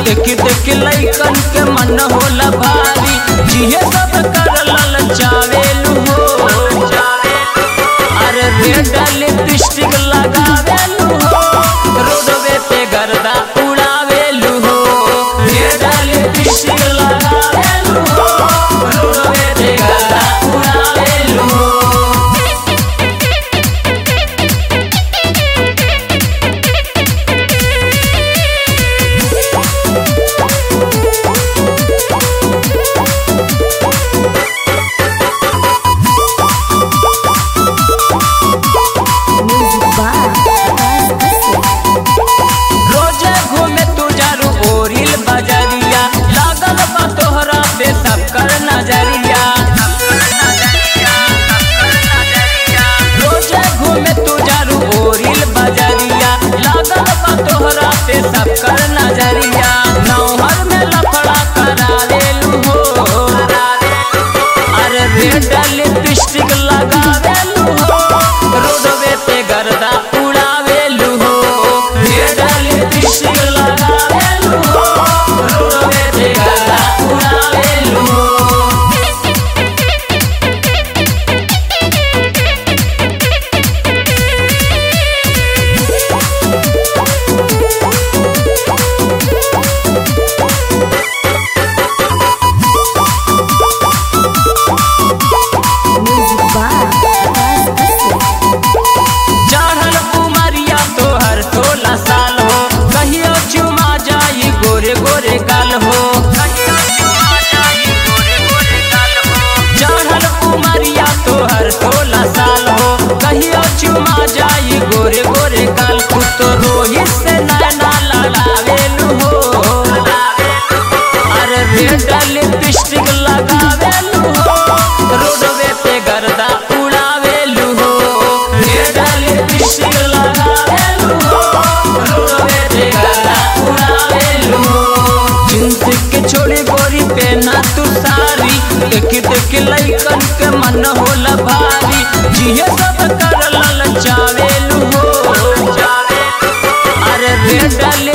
देख देख लइकन के मन होला भारी जिहे सब कर ललचावेलू हो अरे रेड लिपस्टिक लगावेलू हो रोडवे पे गर्दा उड़ावेलू हो रेड लिपस्टिक लगावेलू हो रोडवे पे गर्दा उड़ावेलू हो Music by Abbas Asif. रोजे घूमे तू जारू ओरिल बजरिया लागल बा तोहरा पे सब कर नजरिया रोजे घूमे तू जारू ओरिल बजरिया लागल बा तोहरा पे सब कर नजरिया नौहर में लफड़ा करावेलू हो अरे रेड लिपस्टिक लगावेलू हो रोडवे पे गर्दा उड़ावेलू हो रेड लिपस्टिक लगावेलू हो रोडवे पे गर्दा उड़ावेलू हो Music by Abbas Asif. चढ़ल कुमारिया तोहर सोलह साल हो कहियो चुमा जाई गोरे गोरे गाल हो चढ़ल कुमारिया तोहर सोलह साल हो कहियो चुमा जाई गोरे गोरे गाल तू तो रोहित से नैना लड़ावेलू हो अरे रेड लिपस्टिक लगावेलू हो रोडवे पे गर्दा उड़ावेलू हो रेड लिपस्टिक लगावेलू हो रोडवे पे गर्दा उड़ावेलू हो जींस के छोड़ी गोरी पे ना तू सारी देख देख लइकन के मन होला भारी जिहे सब कर ललचावेलू हो अरे रेड